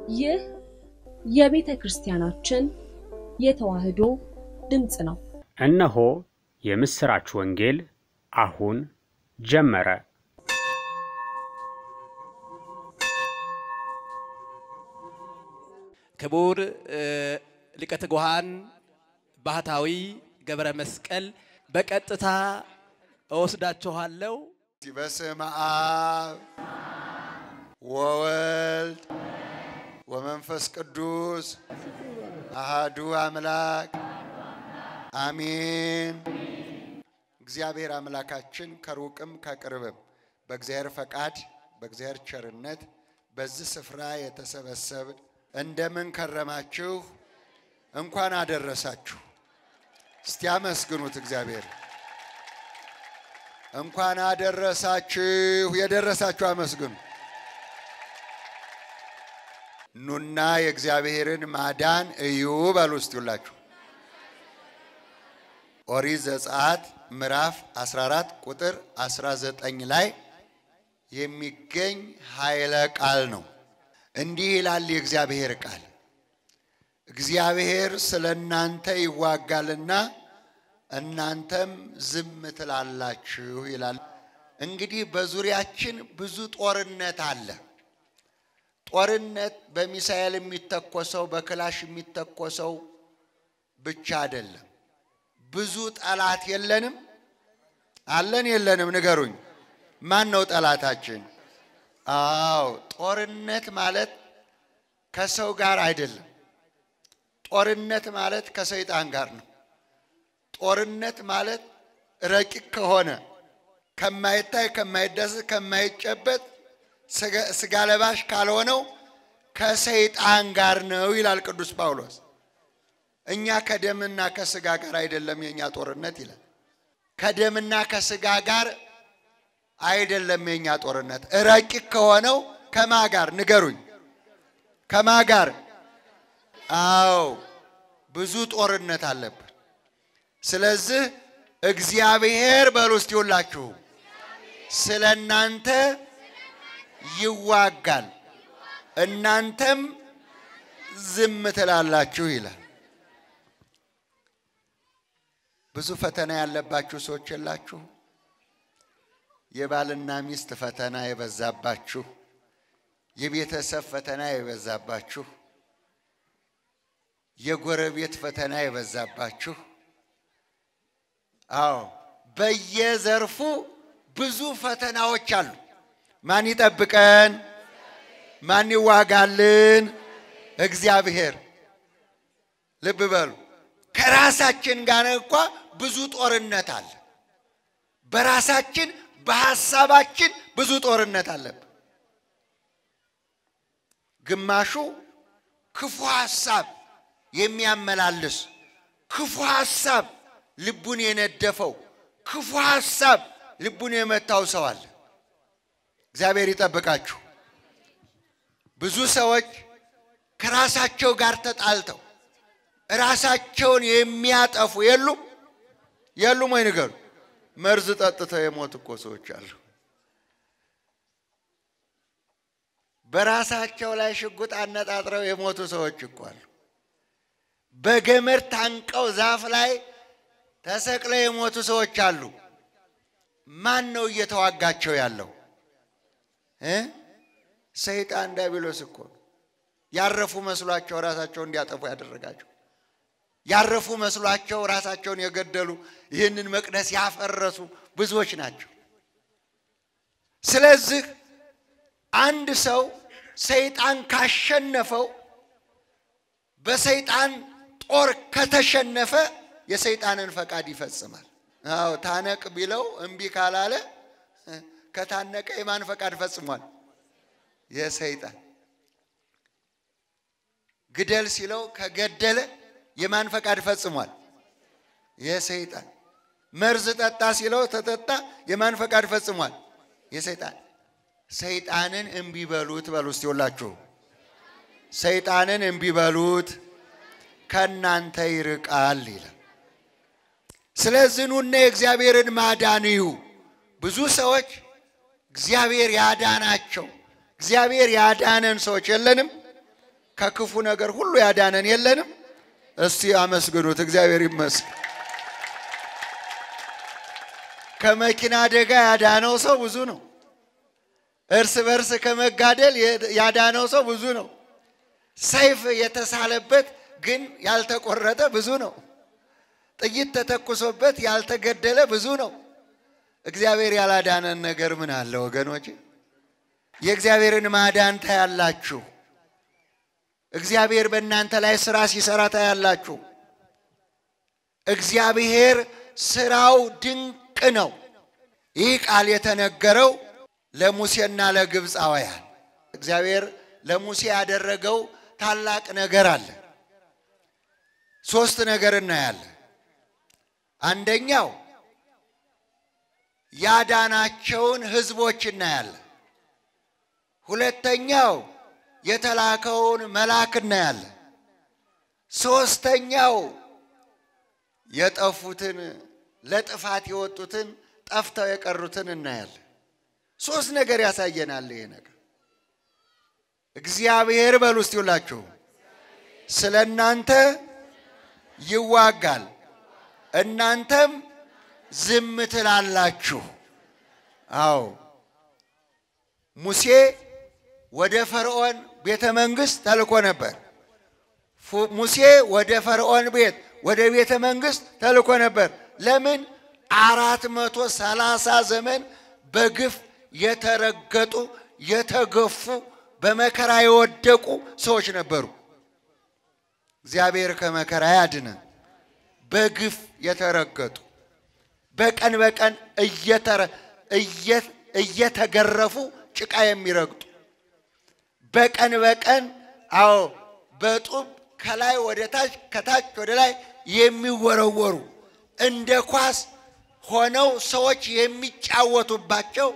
ይህ የቤተ ክርስቲያናችን የተዋሕዶ ድምፅ ነው። እነሆ የምሥራች ወንጌል አሁን ጀመረ። ክቡር ሊቀ ትጉሃን ባህታዊ ገብረ መስቀል በቀጥታ እወስዳችኋለሁ። በስመ አብ ወወልድ ወመንፈስ ቅዱስ አሃዱ አምላክ አሜን። እግዚአብሔር አምላካችን ከሩቅም ከቅርብም በእግዚአብሔር ፈቃድ በእግዚአብሔር ቸርነት በዚህ ስፍራ የተሰበሰብን እንደምን ከረማችሁ? እንኳን አደረሳችሁ። እስቲ አመስግኑት እግዚአብሔር። እንኳን አደረሳችሁ። የደረሳችሁ አመስግኑ። ኑና የእግዚአብሔርን ማዳን እዩ በሉ እስቲ ሁላችሁ። ኦሪት ዘጸአት ምዕራፍ 14 ቁጥር 19 ላይ የሚገኝ ኃይለ ቃል ነው። እንዲህ ይላል የእግዚአብሔር ቃል፣ እግዚአብሔር ስለ እናንተ ይዋጋልና እናንተም ዝም ትላላችሁ ይላል። እንግዲህ በዙሪያችን ብዙ ጦርነት አለ። ጦርነት በሚሳኤል የሚተኮሰው በክላሽ የሚተኮሰው ብቻ አይደለም። ብዙ ጠላት የለንም? አለን የለንም? ንገሩኝ። ማን ነው ጠላታችን? አዎ ጦርነት ማለት ከሰው ጋር አይደለም። ጦርነት ማለት ከሰይጣን ጋር ነው። ጦርነት ማለት ረቂቅ ከሆነ ከማይታይ ከማይዳሰስ ከማይጨበጥ ስጋ ለባሽ ካልሆነው ከሰይጣን ጋር ነው ይላል ቅዱስ ጳውሎስ። እኛ ከደምና ከስጋ ጋር አይደለም የኛ ጦርነት ይላል። ከደምና ከስጋ ጋር አይደለም የኛ ጦርነት። ረቂቅ ከሆነው ከማ ጋር ንገሩኝ? ከማ ጋር? አዎ ብዙ ጦርነት አለብን። ስለዚህ እግዚአብሔር በሉ እስቲ ሁላችሁ ስለ እናንተ ይዋጋል፣ እናንተም ዝም ትላላችሁ ይላል። ብዙ ፈተና ያለባችሁ ሰዎች የላችሁ? የባልና ሚስት ፈተና የበዛባችሁ፣ የቤተሰብ ፈተና የበዛባችሁ፣ የጎረቤት ፈተና የበዛባችሁ፣ አዎ በየዘርፉ ብዙ ፈተናዎች አሉ። ማን ይጠብቀን? ማን ይዋጋልን? እግዚአብሔር። ልብ በሉ። ከራሳችን ጋር እንኳ ብዙ ጦርነት አለ። በራሳችን በሐሳባችን ብዙ ጦርነት አለብን። ግማሹ ክፉ ሐሳብ የሚያመላልስ ክፉ ሐሳብ ልቡን የነደፈው ክፉ ሐሳብ ልቡን የመታው ሰው አለ። እግዚአብሔር ይጠብቃችሁ። ብዙ ሰዎች ከራሳቸው ጋር ተጣልተው ራሳቸውን የሚያጠፉ የሉም የሉም ወይ ንገሩ። መርዝ ጠጥተው የሞቱ እኮ ሰዎች አሉ። በራሳቸው ላይ ሽጉጥ አነጣጥረው የሞቱ ሰዎች እኮ አሉ። በገመድ ታንቀው ዛፍ ላይ ተሰቅለው የሞቱ ሰዎች አሉ። ማን ነው እየተዋጋቸው ያለው? ሰይጣን ዲያብሎስ እኮ ያረፉ መስሏቸው ራሳቸውን እንዲያጠፉ ያደረጋቸው ያረፉ መስሏቸው ራሳቸውን የገደሉ ይህንን መቅደስ ያፈረሱ ብዙዎች ናቸው። ስለዚህ አንድ ሰው ሰይጣን ካሸነፈው በሰይጣን ጦር ከተሸነፈ የሰይጣንን ፈቃድ ይፈጽማል። አዎ ታነቅ ቢለው እምቢ ካላለ ከታነቀ የማን ፈቃድ ፈጽሟል? የሰይጣን። ግደል ሲለው ከገደለ የማን ፈቃድ ፈጽሟል? የሰይጣን። መርዝ ጠጣ ሲለው ተጠጣ፣ የማን ፈቃድ ፈጽሟል? የሰይጣን። ሰይጣንን እምቢ በሉት በሉ እስቲ ሁላችሁ። ሰይጣንን እምቢ በሉት ከእናንተ ይርቃል ይላል። ስለዚህ ኑና የእግዚአብሔርን ማዳን እዩ። ብዙ ሰዎች እግዚአብሔር ያዳናቸው እግዚአብሔር ያዳነን ሰዎች የለንም ከክፉ ነገር ሁሉ ያዳነን የለንም? እስቲ አመስግኑት። እግዚአብሔር ይመስገን። ከመኪና አደጋ ያዳነው ሰው ብዙ ነው። እርስ በርስ ከመጋደል ያዳነው ሰው ብዙ ነው። ሰይፍ የተሳለበት ግን ያልተቆረጠ ብዙ ነው። ጥይት ተተኩሶበት ያልተገደለ ብዙ ነው። እግዚአብሔር ያላዳነን ነገር ምን አለ ወገኖች? የእግዚአብሔርን ማዳን ታያላችሁ። እግዚአብሔር በእናንተ ላይ ስራ ሲሰራ ታያላችሁ። እግዚአብሔር ስራው ድንቅ ነው። ይህ ቃል የተነገረው ለሙሴና ለግብፃውያን እግዚአብሔር ለሙሴ ያደረገው ታላቅ ነገር አለ። ሶስት ነገር እናያለን። አንደኛው ያዳናቸውን ህዝቦች እናያለን። ሁለተኛው የተላከውን መልአክ እናያለን። ሶስተኛው የጠፉትን ለጥፋት የወጡትን ጠፍተው የቀሩትን እናያለን። ሶስት ነገር ያሳየናል ይሄ ነገር። እግዚአብሔር በሉ እስቲ ሁላችሁ ስለ እናንተ ይዋጋል፣ እናንተም ዝም ትላላችሁ። አዎ ሙሴ ወደ ፈርዖን ቤተ መንግስት ተልኮ ነበር። ሙሴ ወደ ፈርዖን ቤት ወደ ቤተ መንግስት ተልኮ ነበር። ለምን? አራት መቶ ሰላሳ ዘመን በግፍ የተረገጡ የተገፉ በመከራ የወደቁ ሰዎች ነበሩ። እግዚአብሔር ከመከራ ያድነን። በግፍ የተረገጡ በቀን በቀን እየተገረፉ ጭቃ የሚረግጡ በቀን በቀን አዎ በጡብ ከላይ ወደ ታች ከታች ወደ ላይ የሚወረወሩ እንደ ኳስ ሆነው ሰዎች የሚጫወቱባቸው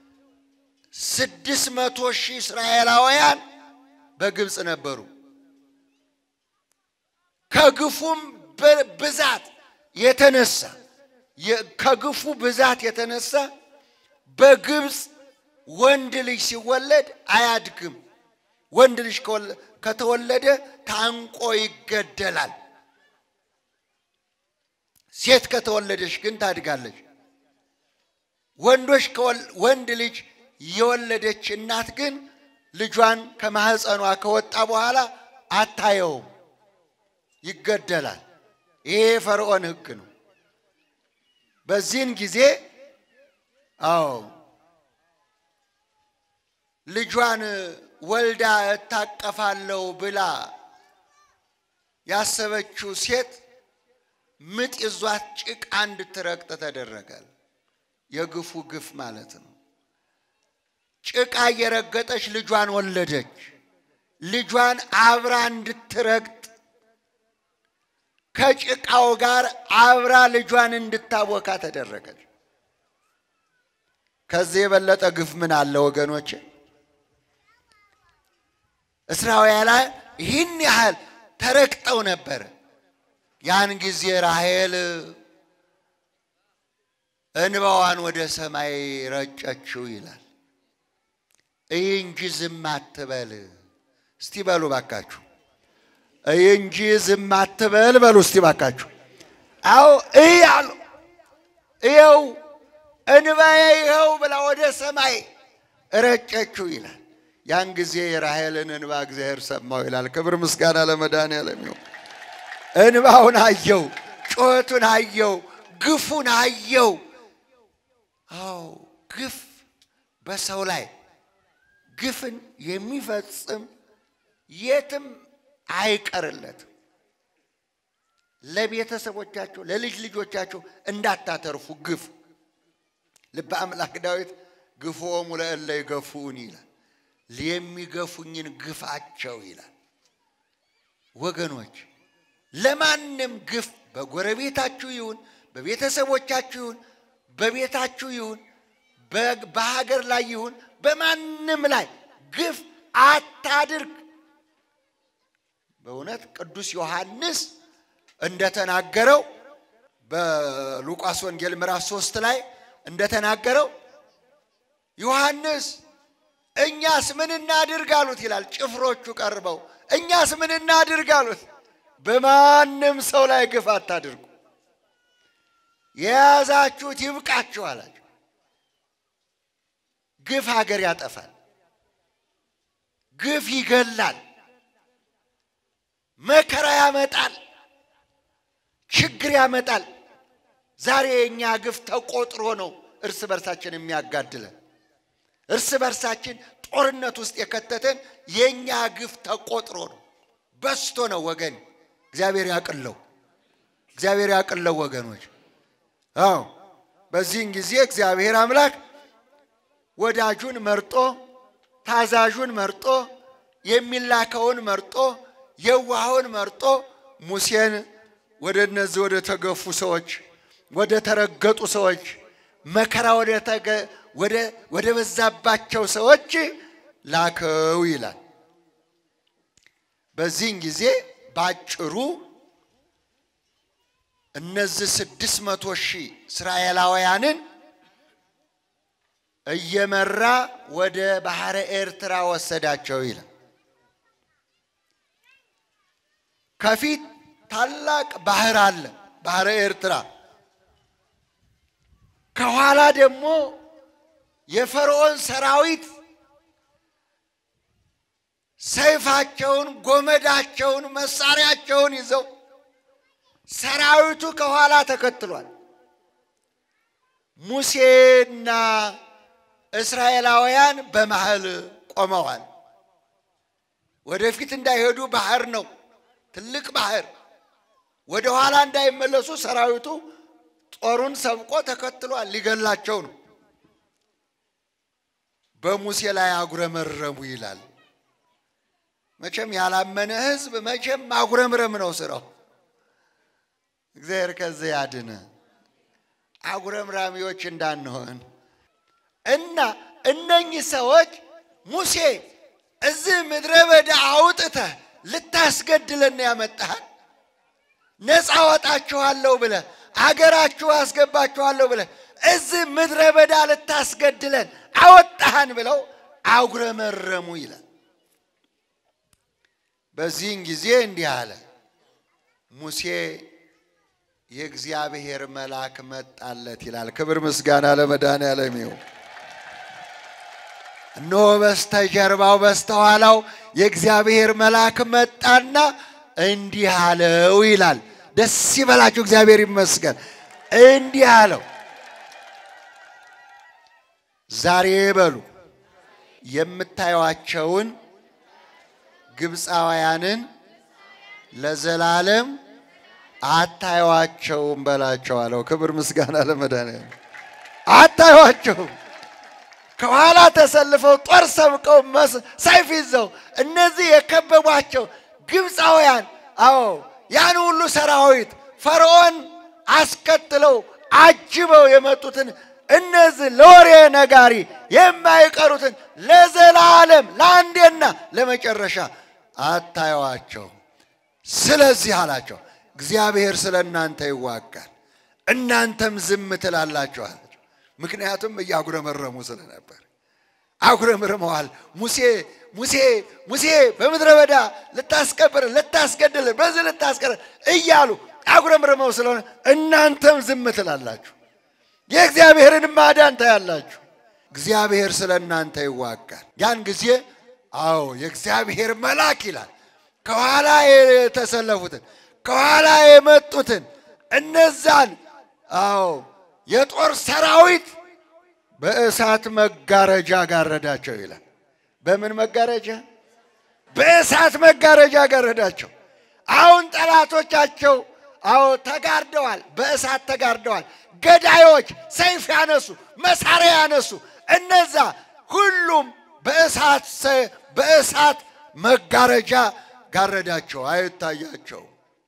ስድስት መቶ ሺህ እስራኤላውያን በግብፅ ነበሩ። ከግፉም ብዛት የተነሳ ከግፉ ብዛት የተነሳ በግብፅ ወንድ ልጅ ሲወለድ አያድግም። ወንድ ልጅ ከተወለደ ታንቆ ይገደላል። ሴት ከተወለደች ግን ታድጋለች። ወንዶች ወንድ ልጅ የወለደች እናት ግን ልጇን ከማህፀኗ ከወጣ በኋላ አታየውም፣ ይገደላል። ይሄ የፈርዖን ሕግ ነው። በዚህን ጊዜ አዎ ልጇን ወልዳ እታቀፋለሁ ብላ ያሰበችው ሴት ምጥ ይዟት ጭቃ እንድትረግጥ ተደረጋል። የግፉ ግፍ ማለት ነው። ጭቃ እየረገጠች ልጇን ወለደች። ልጇን አብራ እንድትረግጥ ከጭቃው ጋር አብራ ልጇን እንድታቦካ ተደረገች። ከዚህ የበለጠ ግፍ ምን አለ ወገኖች? እስራኤላውያን ይህን ያህል ተረግጠው ነበር። ያን ጊዜ ራሔል እንባዋን ወደ ሰማይ ረጨችው ይላል። እይ እንጂ ዝም አትበል። እስቲ በሉ ባካችሁ፣ እይ እንጂ ዝም አትበል በሉ እስቲ ባካችሁ። አዎ እይ አሉ። እየው እንባዬ ይኸው ብላ ወደ ሰማይ ረጨችው ይላል። ያን ጊዜ የራሔልን እንባ እግዚአብሔር ሰማው ይላል። ክብር ምስጋና ለመድኃኔዓለም ይሁን። እንባውን አየው፣ ጩኸቱን አየው፣ ግፉን አየው። አዎ ግፍ በሰው ላይ ግፍን የሚፈጽም የትም አይቀርለትም። ለቤተሰቦቻቸው ለልጅ ልጆቻቸው እንዳታተርፉ ግፍ ልበ አምላክ ዳዊት ግፎሙ ለእለ ይገፉን ይላል። የሚገፉኝን ግፋቸው ይላል። ወገኖች ለማንም ግፍ በጎረቤታችሁ ይሁን በቤተሰቦቻችሁ ይሁን በቤታችሁ ይሁን በሀገር ላይ ይሁን በማንም ላይ ግፍ አታድርግ። በእውነት ቅዱስ ዮሐንስ እንደተናገረው በሉቃስ ወንጌል ምዕራፍ ሶስት ላይ እንደተናገረው ዮሐንስ እኛስ ምን እናድርግ አሉት ይላል። ጭፍሮቹ ቀርበው እኛስ ምን እናድርግ አሉት። በማንም ሰው ላይ ግፍ አታድርጉ፣ የያዛችሁት ይብቃችሁ አላቸው። ግፍ ሀገር ያጠፋል፣ ግፍ ይገላል፣ መከራ ያመጣል፣ ችግር ያመጣል። ዛሬ የእኛ ግፍ ተቆጥሮ ነው እርስ በርሳችን የሚያጋድለን። እርስ በርሳችን ጦርነት ውስጥ የከተተን የእኛ ግፍ ተቆጥሮ ነው፣ በስቶ ነው ወገን። እግዚአብሔር ያቅለው፣ እግዚአብሔር ያቅለው ወገኖች። አዎ በዚህን ጊዜ እግዚአብሔር አምላክ ወዳጁን መርጦ ታዛዡን መርጦ የሚላከውን መርጦ የዋኸውን መርጦ ሙሴን ወደ እነዚህ ወደ ተገፉ ሰዎች፣ ወደ ተረገጡ ሰዎች፣ መከራ ወደ ተገ ወደ ወደ በዛባቸው ሰዎች ላከው ይላል። በዚህን ጊዜ ባጭሩ እነዚህ ስድስት መቶ ሺህ እስራኤላውያንን እየመራ ወደ ባህረ ኤርትራ ወሰዳቸው ይላል። ከፊት ታላቅ ባህር አለ፣ ባህረ ኤርትራ። ከኋላ ደግሞ የፈርዖን ሰራዊት ሰይፋቸውን፣ ጎመዳቸውን፣ መሳሪያቸውን ይዘው ሰራዊቱ ከኋላ ተከትሏል። ሙሴና እስራኤላውያን በመሃል ቆመዋል። ወደፊት እንዳይሄዱ ባህር ነው፣ ትልቅ ባህር። ወደ ኋላ እንዳይመለሱ ሰራዊቱ ጦሩን ሰብቆ ተከትሏል፣ ሊገላቸው ነው። በሙሴ ላይ አጉረመረሙ ይላል። መቼም ያላመነ ሕዝብ መቼም ማጉረምረም ነው ስራው። እግዚአብሔር ከዚህ ያድነ። አጉረምራሚዎች እንዳንሆን እና እነኚህ ሰዎች ሙሴ እዚህ ምድረ በዳ አውጥተህ ልታስገድለን ያመጣሃል፣ ነፃ ወጣችኋለሁ ብለህ አገራችሁ አስገባችኋለሁ ብለህ እዚህ ምድረ በዳ ልታስገድለን አወጣህን ብለው አጉረመረሙ ይላል። በዚህን ጊዜ እንዲህ አለ ሙሴ የእግዚአብሔር መልአክ መጣለት ይላል። ክብር ምስጋና ለመድኃኔዓለም ይሁን። እነሆ በስተጀርባው በስተኋላው የእግዚአብሔር መልአክ መጣና እንዲህ አለው ይላል። ደስ ይበላችሁ፣ እግዚአብሔር ይመስገን። እንዲህ አለው ዛሬ በሉ የምታዩዋቸውን ግብፃውያንን ለዘላለም አታዩዋቸውም በላቸው አለው። ክብር ምስጋና ለመድኃኒዓለም። አታዩዋቸውም። ከኋላ ተሰልፈው ጦር ሰብቀው ሰይፍ ይዘው እነዚህ የከበቧቸው ግብፃውያን፣ አዎ ያን ሁሉ ሰራዊት ፈርዖን አስከትለው አጅበው የመጡትን እነዚህ ለወሬ ነጋሪ የማይቀሩትን ለዘላለም ለአንዴና ለመጨረሻ አታዩዋቸው። ስለዚህ አላቸው እግዚአብሔር ስለ እናንተ ይዋጋል፣ እናንተም ዝም ትላላችሁ አላቸው። ምክንያቱም እያጉረመረሙ ስለነበር አጉረምርመዋል። ሙሴ ሙሴ ሙሴ በምድረ በዳ ልታስቀብር ልታስገድል በዚህ ልታስቀር እያሉ አጉረምርመው ስለሆነ እናንተም ዝም ትላላችሁ፣ የእግዚአብሔርን ማዳን ታያላችሁ። እግዚአብሔር ስለ እናንተ ይዋጋል። ያን ጊዜ አዎ የእግዚአብሔር መልአክ ይላል ከኋላ የተሰለፉትን ከኋላ የመጡትን እነዛን አዎ የጦር ሰራዊት በእሳት መጋረጃ ጋረዳቸው ይላል። በምን መጋረጃ? በእሳት መጋረጃ ጋረዳቸው። አሁን ጠላቶቻቸው አዎ ተጋርደዋል፣ በእሳት ተጋርደዋል። ገዳዮች ሰይፍ ያነሱ፣ መሳሪያ ያነሱ እነዛ ሁሉም በእሳት በእሳት መጋረጃ ጋረዳቸው፣ አይታያቸው።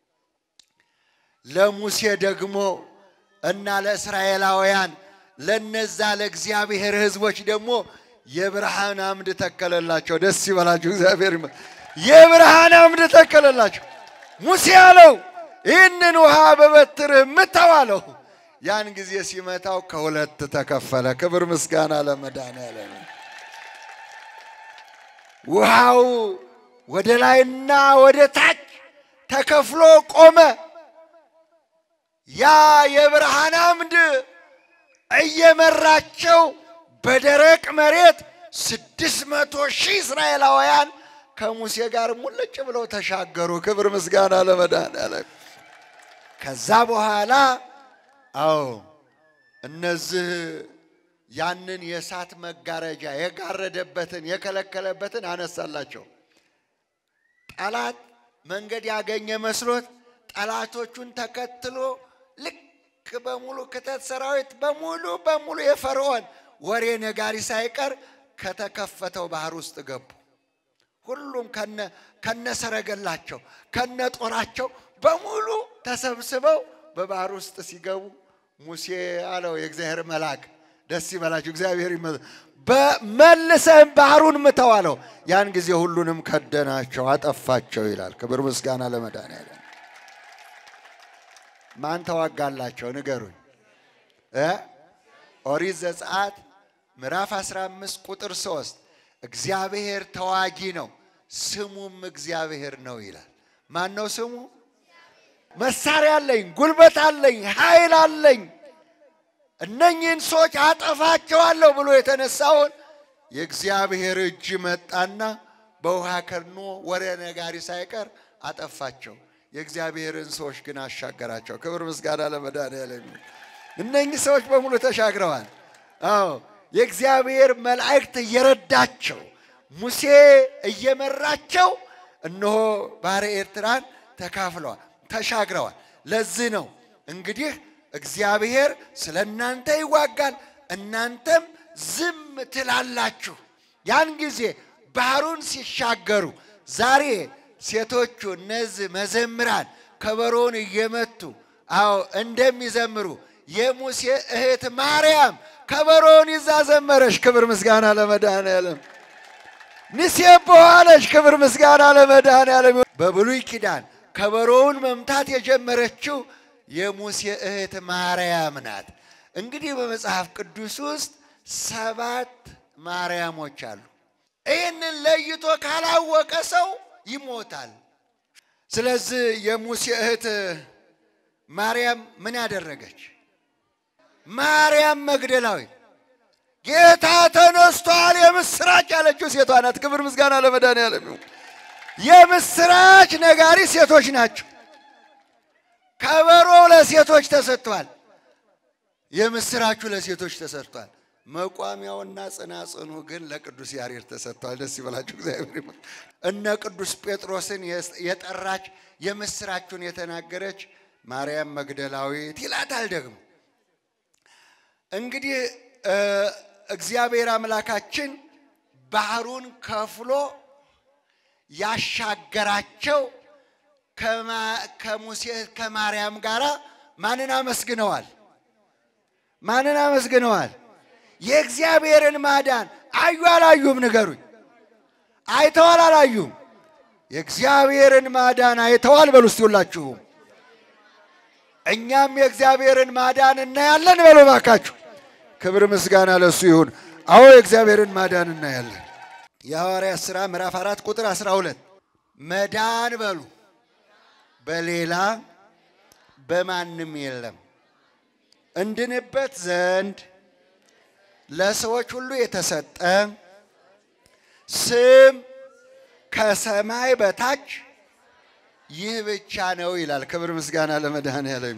ለሙሴ ደግሞ እና ለእስራኤላውያን ለነዛ ለእግዚአብሔር ሕዝቦች ደግሞ የብርሃን አምድ ተከለላቸው። ደስ ይበላችሁ፣ እግዚአብሔር ይመስገን። የብርሃን አምድ ተከለላቸው። ሙሴ አለው ይህንን ውሃ በበትርህ ምታው አለው። ያን ጊዜ ሲመታው ከሁለት ተከፈለ። ክብር ምስጋና ለመድኃኔዓለም። ውሃው ወደ ላይና ወደ ታች ተከፍሎ ቆመ። ያ የብርሃን አምድ እየመራቸው በደረቅ መሬት ስድስት መቶ ሺህ እስራኤላውያን ከሙሴ ጋር ሙልጭ ብለው ተሻገሩ። ክብር ምስጋና ለመድኃኔዓለም። ከዛ በኋላ አዎ እነዚህ ያንን የእሳት መጋረጃ የጋረደበትን የከለከለበትን አነሳላቸው። ጠላት መንገድ ያገኘ መስሎት ጠላቶቹን ተከትሎ ልክ በሙሉ ክተት ሰራዊት በሙሉ በሙሉ የፈርዖን ወሬ ነጋሪ ሳይቀር ከተከፈተው ባህር ውስጥ ገቡ። ሁሉም ከነ ሰረገላቸው ከነ ጦራቸው በሙሉ ተሰብስበው በባህር ውስጥ ሲገቡ ሙሴ አለው የእግዚአብሔር መልአክ ደስ ይበላችሁ፣ እግዚአብሔር በመልሰህም ባህሩን ምተው አለው። ያን ጊዜ ሁሉንም ከደናቸው፣ አጠፋቸው ይላል። ክብር ምስጋና ለመድኃኔዓለም። ማን ተዋጋላቸው? ንገሩኝ እ ኦሪት ዘጸአት ምዕራፍ 15 ቁጥር 3 እግዚአብሔር ተዋጊ ነው ስሙም እግዚአብሔር ነው ይላል። ማን ነው ስሙ? መሳሪያ አለኝ፣ ጉልበት አለኝ፣ ኃይል አለኝ እነኚህን ሰዎች አጠፋቸዋለሁ ብሎ የተነሳውን የእግዚአብሔር እጅ መጣና በውሃ ከድኖ ወሬ ነጋሪ ሳይቀር አጠፋቸው። የእግዚአብሔርን ሰዎች ግን አሻገራቸው። ክብር ምስጋና ለመድኃኔዓለም። እነኚህ ሰዎች በሙሉ ተሻግረዋል። አዎ የእግዚአብሔር መላእክት እየረዳቸው ሙሴ እየመራቸው እነሆ ባሕረ ኤርትራን ተካፍለዋል፣ ተሻግረዋል። ለዚህ ነው እንግዲህ እግዚአብሔር ስለ እናንተ ይዋጋል፣ እናንተም ዝም ትላላችሁ። ያን ጊዜ ባህሩን ሲሻገሩ ዛሬ ሴቶቹ እነዚህ መዘምራን ከበሮውን እየመቱ አዎ እንደሚዘምሩ የሙሴ እህት ማርያም ከበሮውን ይዛ ዘመረች። ክብር ምስጋና ለመድኃኔዓለም። ንሴብሖ አለች። ክብር ምስጋና ለመድኃኔዓለም። በብሉይ ኪዳን ከበሮውን መምታት የጀመረችው የሙሴ እህት ማርያም ናት። እንግዲህ በመጽሐፍ ቅዱስ ውስጥ ሰባት ማርያሞች አሉ። ይህንን ለይቶ ካላወቀ ሰው ይሞታል። ስለዚህ የሙሴ እህት ማርያም ምን ያደረገች? ማርያም መግደላዊት ጌታ ተነስቷል የምስራች ያለችው ሴቷ ናት። ክብር ምስጋና ለመድኃኔዓለም ይሁን። የምስራች ነጋሪ ሴቶች ናቸው። ከበሮው ለሴቶች ተሰጥቷል። የምስራቹ ለሴቶች ተሰጥቷል። መቋሚያውና ጽናጽኑ ግን ለቅዱስ ያሬድ ተሰጥቷል። ደስ ይበላችሁ እግዚአብሔር ይመስገን። እነ ቅዱስ ጴጥሮስን የጠራች የምስራቹን የተናገረች ማርያም መግደላዊት ይላታል። ደግሞ እንግዲህ እግዚአብሔር አምላካችን ባህሩን ከፍሎ ያሻገራቸው ከሙሴ ከማርያም ጋር ማንን አመስግነዋል? ማንን አመስግነዋል? የእግዚአብሔርን ማዳን አዩ አላዩም? ንገሩኝ። አይተዋል አላዩም? የእግዚአብሔርን ማዳን አይተዋል በሉ እስቲ ሁላችሁም። እኛም የእግዚአብሔርን ማዳን እናያለን በሉ ባካችሁ። ክብር ምስጋና ለሱ ይሁን። አዎ የእግዚአብሔርን ማዳን እናያለን። የሐዋርያት ሥራ ምዕራፍ አራት ቁጥር 12 መዳን በሉ በሌላ በማንም የለም እንድንበት ዘንድ ለሰዎች ሁሉ የተሰጠ ስም ከሰማይ በታች ይህ ብቻ ነው ይላል። ክብር ምስጋና ለመድኃኔዓለም።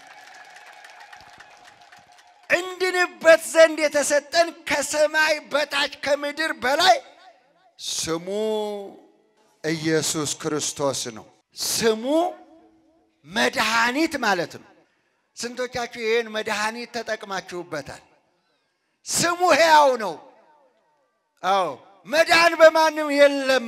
እንድንበት ዘንድ የተሰጠን ከሰማይ በታች ከምድር በላይ ስሙ ኢየሱስ ክርስቶስ ነው። ስሙ መድኃኒት ማለት ነው። ስንቶቻችሁ ይህን መድኃኒት ተጠቅማችሁበታል? ስሙ ሕያው ነው። አዎ መዳን በማንም የለም።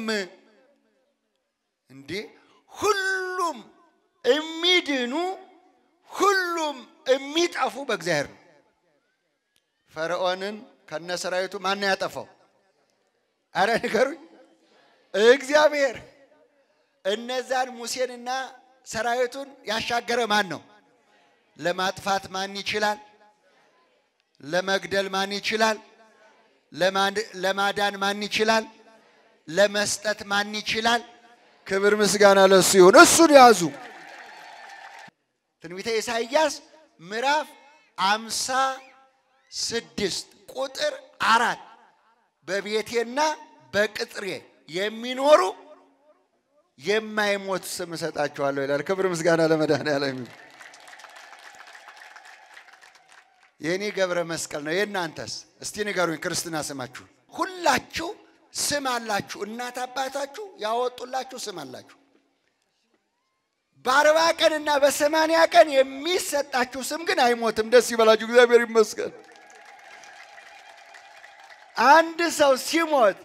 እንዴ ሁሉም የሚድኑ ሁሉም የሚጠፉ በእግዚአብሔር ነው። ፈርዖንን ከነሰራዊቱ ማን ያጠፋው? አረ ንገሩኝ። እግዚአብሔር። እነዛን ሙሴንና ሰራዊቱን ያሻገረ ማን ነው? ለማጥፋት ማን ይችላል? ለመግደል ማን ይችላል? ለማዳን ማን ይችላል? ለመስጠት ማን ይችላል? ክብር ምስጋና ለሱ ይሁን። እሱን ያዙ። ትንቢተ ኢሳይያስ ምዕራፍ አምሳ ስድስት ቁጥር አራት በቤቴና በቅጥሬ የሚኖሩ የማይሞት ስም እሰጣቸዋለሁ ይላል። ክብር ምስጋና ለመድኃኔዓለም ይሁን። የእኔ ገብረ መስቀል ነው። የእናንተስ? እስቲ ንገሩኝ ክርስትና ስማችሁ። ሁላችሁ ስም አላችሁ። እናት አባታችሁ ያወጡላችሁ ስም አላችሁ። በአርባ ቀን እና በሰማንያ ቀን የሚሰጣችሁ ስም ግን አይሞትም። ደስ ይበላችሁ፣ እግዚአብሔር ይመስገን። አንድ ሰው ሲሞት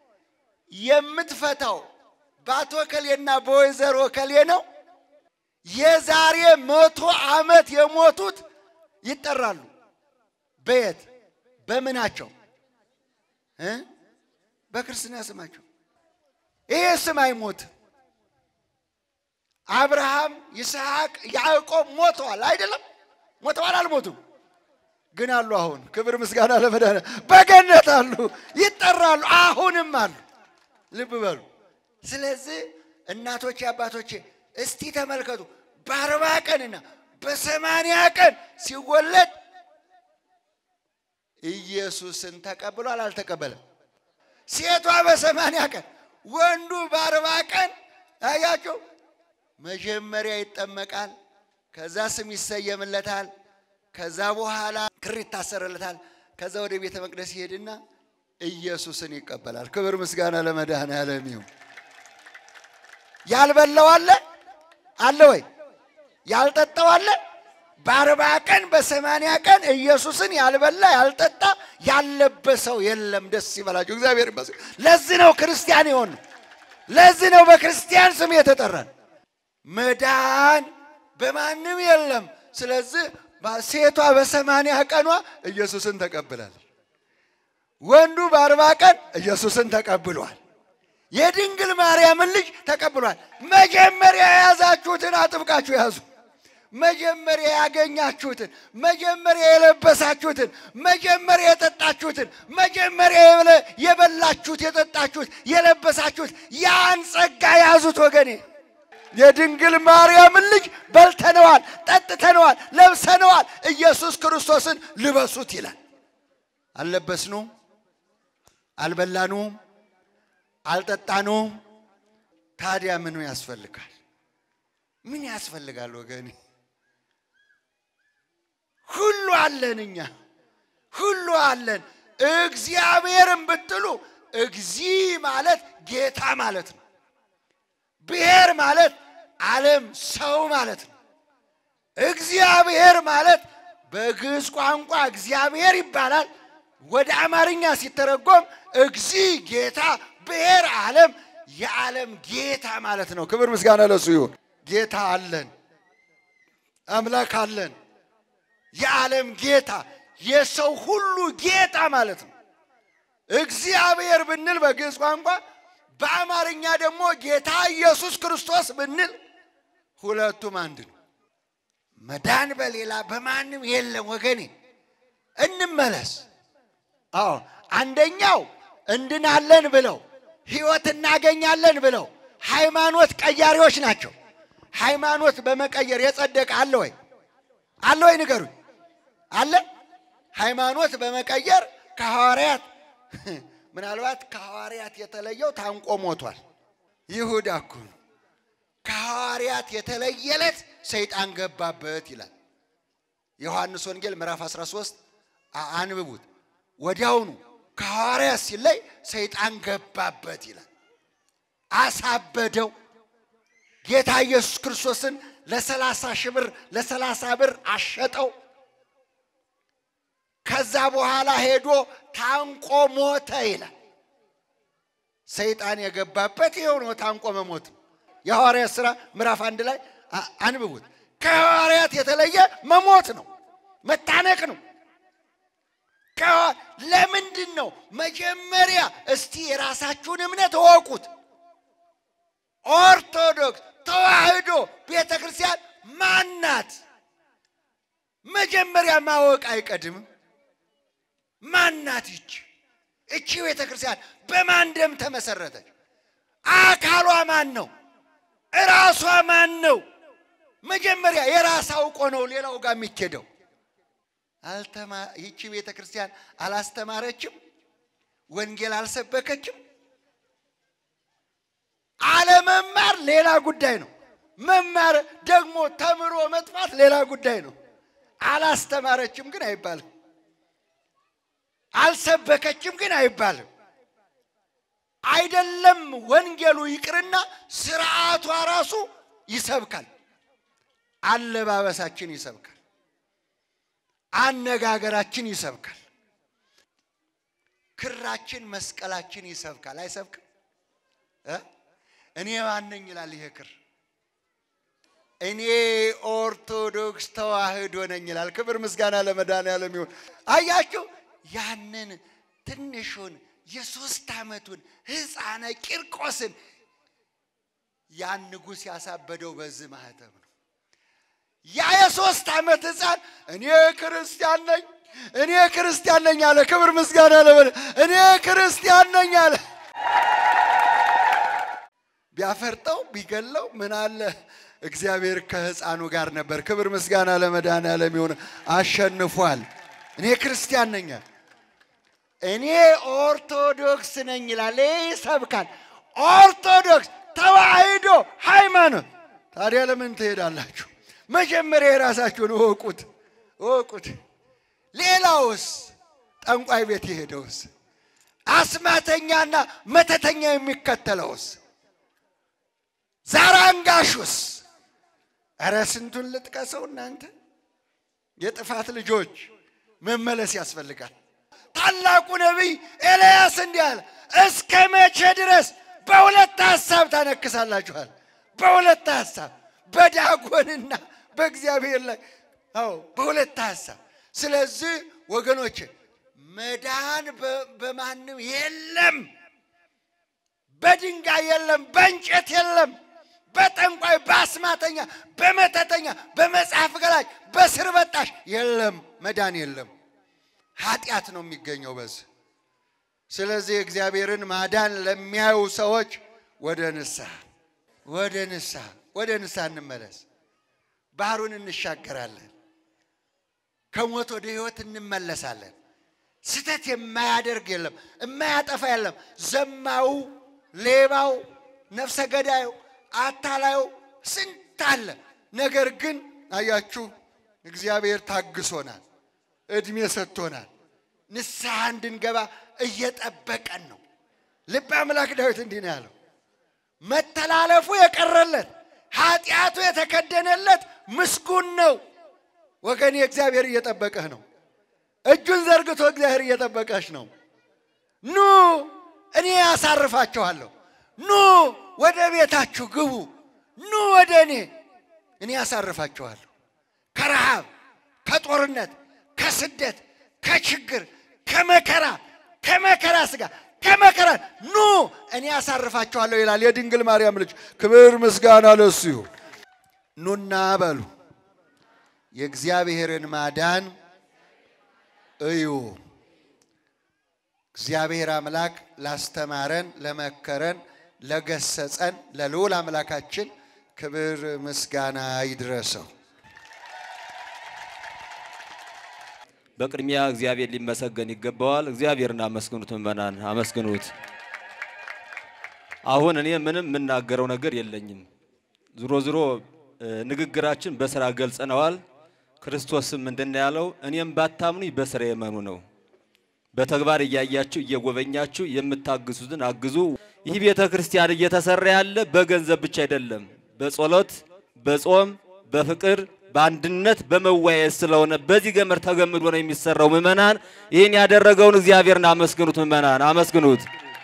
የምትፈታው በአቶ ከሌና በወይዘሮ ከሌ ነው። የዛሬ መቶ ዓመት የሞቱት ይጠራሉ። በየት በምናቸው እ በክርስትና ስማቸው። ይሄ ስም አይሞትም። አብርሃም፣ ይስሐቅ፣ ያዕቆብ ሞተዋል አይደለም? ሞተዋል አልሞቱም? ግን አሉ። አሁን ክብር ምስጋና ለመድኃኒዓለም በገነት አሉ፣ ይጠራሉ፣ አሁንም አሉ። ልብ በሉ። ስለዚህ እናቶቼ አባቶቼ እስቲ ተመልከቱ። በአርባ ቀንና በሰማንያ ቀን ሲወለድ ኢየሱስን ተቀብሏል አልተቀበለም? ሴቷ በሰማንያ ቀን ወንዱ በአርባ ቀን አያቸው። መጀመሪያ ይጠመቃል፣ ከዛ ስም ይሰየምለታል፣ ከዛ በኋላ ክር ይታሰርለታል። ከዛ ወደ ቤተ መቅደስ ይሄድና ኢየሱስን ይቀበላል። ክብር ምስጋና ለመድኃኔዓለም ይሁን። ያልበላው አለ አለ ወይ? ያልጠጣው አለ? በአርባ ቀን በሰማንያ ቀን ኢየሱስን ያልበላ ያልጠጣ ያለበሰው የለም። ደስ ይበላችሁ፣ እግዚአብሔር ይመስገን። ለዚህ ነው ክርስቲያን የሆን ለዚህ ነው በክርስቲያን ስም የተጠራን። መዳን በማንም የለም። ስለዚህ ሴቷ በሰማንያ ቀኗ ኢየሱስን ተቀብላለች። ወንዱ በአርባ ቀን ኢየሱስን ተቀብሏል። የድንግል ማርያምን ልጅ ተቀብሏል። መጀመሪያ የያዛችሁትን አጥብቃችሁ ያዙ። መጀመሪያ ያገኛችሁትን፣ መጀመሪያ የለበሳችሁትን፣ መጀመሪያ የጠጣችሁትን፣ መጀመሪያ የበላችሁት፣ የጠጣችሁት፣ የለበሳችሁት ያን ጸጋ ያዙት ወገኔ። የድንግል ማርያምን ልጅ በልተነዋል፣ ጠጥተነዋል፣ ለብሰነዋል። ኢየሱስ ክርስቶስን ልበሱት ይላል። አልለበስኑም፣ አልበላኑም፣ አልጠጣኑም። ታዲያ ምኑ ያስፈልጋል? ምን ያስፈልጋል ወገኔ? ሁሉ አለን፣ እኛ ሁሉ አለን። እግዚአብሔርን ብትሉ እግዚ ማለት ጌታ ማለት ነው። ብሔር ማለት ዓለም ሰው ማለት ነው። እግዚአብሔር ማለት በግዕዝ ቋንቋ እግዚአብሔር ይባላል። ወደ አማርኛ ሲተረጎም እግዚ ጌታ፣ ብሔር ዓለም፣ የዓለም ጌታ ማለት ነው። ክብር ምስጋና ለሱ ይሁን። ጌታ አለን፣ አምላክ አለን። የዓለም ጌታ፣ የሰው ሁሉ ጌታ ማለት ነው። እግዚአብሔር ብንል በግዕዝ ቋንቋ በአማርኛ ደግሞ ጌታ ኢየሱስ ክርስቶስ ብንል ሁለቱም አንድ ነው። መዳን በሌላ በማንም የለም ወገኔ። እንመለስ። አዎ አንደኛው እንድናለን ብለው ሕይወት እናገኛለን ብለው ሃይማኖት ቀያሪዎች ናቸው። ሃይማኖት በመቀየር የጸደቀ አለ ወይ? አለ ወይ? ንገሩኝ። አለ? ሃይማኖት በመቀየር ከሐዋርያት ምናልባት ከሐዋርያት የተለየው ታንቆ ሞቷል። ይሁዳ እኮ ነው። ከሐዋርያት የተለየለት ሰይጣን ገባበት ይላል ዮሐንስ ወንጌል ምዕራፍ 13 አንብቡት። ወዲያውኑ ከሐዋርያት ሲለይ ሰይጣን ገባበት ይላል። አሳበደው። ጌታ ኢየሱስ ክርስቶስን ለሰላሳ ሺህ ብር ለሰላሳ ብር አሸጠው። ከዛ በኋላ ሄዶ ታንቆ ሞተ ይላል። ሰይጣን የገባበት ይኸው ነው፣ ታንቆ መሞት። የሐዋርያት ሥራ ምዕራፍ አንድ ላይ አንብቡት። ከሐዋርያት የተለየ መሞት ነው፣ መታነቅ ነው። ለምንድን ነው? መጀመሪያ እስቲ የራሳችሁን እምነት እወቁት። ኦርቶዶክስ ተዋህዶ ቤተ ክርስቲያን ማናት? መጀመሪያ ማወቅ አይቀድምም? ማናት ይች? እቺ ቤተ ክርስቲያን በማን ደም ተመሰረተች? አካሏ ማን ነው? እራሷ ማን ነው? መጀመሪያ የራስ አውቆ ነው ሌላው ጋር የሚኬደው። አልተማ ይቺ ቤተ ክርስቲያን አላስተማረችም፣ ወንጌል አልሰበከችም። አለመማር ሌላ ጉዳይ ነው። መማር ደግሞ ተምሮ መጥፋት ሌላ ጉዳይ ነው። አላስተማረችም ግን አይባልም። አልሰበከችም ግን አይባልም። አይደለም ወንጌሉ ይቅርና ስርዓቷ ራሱ ይሰብካል። አለባበሳችን ይሰብካል። አነጋገራችን ይሰብካል። ክራችን፣ መስቀላችን ይሰብካል። አይሰብክም? እ? እኔ ማነኝ ይላል ይሄ ክር። እኔ ኦርቶዶክስ ተዋህዶ ነኝ ይላል። ክብር ምስጋና ለመድኃኔዓለም ይሁን። አያችሁ ያንን ትንሹን የሶስት ዓመቱን ሕፃነ ቂርቆስን ያን ንጉሥ ያሳበደው በዚህ ማህተም ነው። ያ የሶስት ዓመት ሕፃን እኔ ክርስቲያን ነኝ እኔ ክርስቲያን ነኝ አለ። ክብር ምስጋና ለመድ እኔ ክርስቲያን ነኝ አለ። ቢያፈርጠው ቢገለው ምን አለ እግዚአብሔር ከሕፃኑ ጋር ነበር። ክብር ምስጋና ለመድኃኔዓለም ይሁን። አሸንፏል። እኔ ክርስቲያን ነኝ አለ። እኔ ኦርቶዶክስ ነኝ ይላል። ይሰብካል። ኦርቶዶክስ ተዋሕዶ ሃይማኖት። ታዲያ ለምን ትሄዳላችሁ? መጀመሪያ የራሳችሁን እወቁት እወቁት። ሌላውስ ጠንቋይ ቤት የሄደውስ አስማተኛና መተተኛ የሚከተለውስ ዛራንጋሹስ እረ ስንቱን ልጥቀሰው እናንተ የጥፋት ልጆች መመለስ ያስፈልጋል። ታላቁ ነቢይ ኤልያስ እንዲህ አለ፣ እስከ መቼ ድረስ በሁለት ሐሳብ ታነክሳላችኋል? በሁለት ሐሳብ በዳጎንና በእግዚአብሔር ላይ አዎ፣ በሁለት ሐሳብ። ስለዚህ ወገኖች መዳን በማንም የለም፣ በድንጋይ የለም፣ በእንጨት የለም፣ በጠንቋይ፣ በአስማተኛ፣ በመተተኛ፣ በመጽሐፍ ገላጭ፣ በስር በጣሽ የለም፣ መዳን የለም። ኃጢአት ነው የሚገኘው በዚህ። ስለዚህ እግዚአብሔርን ማዳን ለሚያዩ ሰዎች ወደ ንስሐ ወደ ንስሐ ወደ ንስሐ እንመለስ። ባህሩን እንሻገራለን። ከሞት ወደ ሕይወት እንመለሳለን። ስተት የማያደርግ የለም፣ የማያጠፋ የለም። ዘማው፣ ሌባው፣ ነፍሰ ገዳዩ፣ አታላዩ ስንት አለ። ነገር ግን አያችሁ እግዚአብሔር ታግሶናል፣ እድሜ ሰጥቶናል። ንስሐ እንድንገባ እየጠበቀን ነው። ልበ አምላክ ዳዊት እንዲህ ነው ያለው፣ መተላለፉ የቀረለት ኃጢአቱ የተከደነለት ምስጉን ነው። ወገኔ እግዚአብሔር እየጠበቀህ ነው። እጁን ዘርግቶ እግዚአብሔር እየጠበቀሽ ነው። ኑ እኔ ያሳርፋችኋለሁ። ኑ ወደ ቤታችሁ ግቡ። ኑ ወደ እኔ እኔ ያሳርፋችኋለሁ። ከረሃብ፣ ከጦርነት፣ ከስደት፣ ከችግር፣ ከመከራ ከመከራ ስጋ ከመከራ ኑ እኔ ያሳርፋችኋለሁ ይላል የድንግል ማርያም ልጅ። ክብር ምስጋና ለሱ ይሁን። ኑና በሉ የእግዚአብሔርን ማዳን እዩ። እግዚአብሔር አምላክ ላስተማረን፣ ለመከረን፣ ለገሰጸን ለልዑል አምላካችን ክብር ምስጋና ይድረሰው። በቅድሚያ እግዚአብሔር ሊመሰገን ይገባዋል። እግዚአብሔርን አመስግኑት፣ ምእመናን አመስግኑት። አሁን እኔ ምንም የምናገረው ነገር የለኝም። ዝሮ ዝሮ ንግግራችን በስራ ገልጸነዋል። ክርስቶስም ምንድን ነው ያለው? እኔም ባታምኑኝ በስራ የመኑ ነው። በተግባር እያያችሁ እየጎበኛችሁ የምታግዙትን አግዙ። ይህ ቤተ ክርስቲያን እየተሰራ ያለ በገንዘብ ብቻ አይደለም፣ በጸሎት፣ በጾም፣ በፍቅር በአንድነት በመወያየት ስለሆነ በዚህ ገመድ ተገምዶ ነው የሚሰራው። ምእመናን ይህን ያደረገውን እግዚአብሔርን አመስግኑት። ምእመናን አመስግኑት።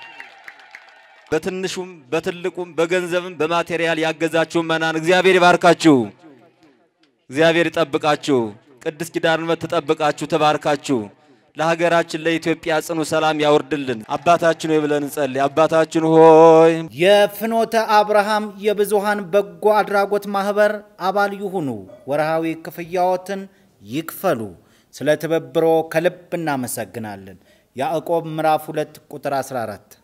በትንሹም በትልቁም በገንዘብም በማቴሪያል ያገዛችሁ ምእመናን እግዚአብሔር ይባርካችሁ፣ እግዚአብሔር ይጠብቃችሁ፣ ቅድስት ኪዳነ ምሕረት ትጠብቃችሁ፣ ትባርካችሁ። ለሀገራችን ለኢትዮጵያ ጽኑ ሰላም ያወርድልን። አባታችን ሆይ ብለን እንጸልይ። አባታችን ሆይ የፍኖተ አብርሃም የብዙሃን በጎ አድራጎት ማህበር አባል ይሁኑ። ወርሃዊ ክፍያዎትን ይክፈሉ። ስለ ትብብሮ ከልብ እናመሰግናለን። ያዕቆብ ምዕራፍ 2 ቁጥር 14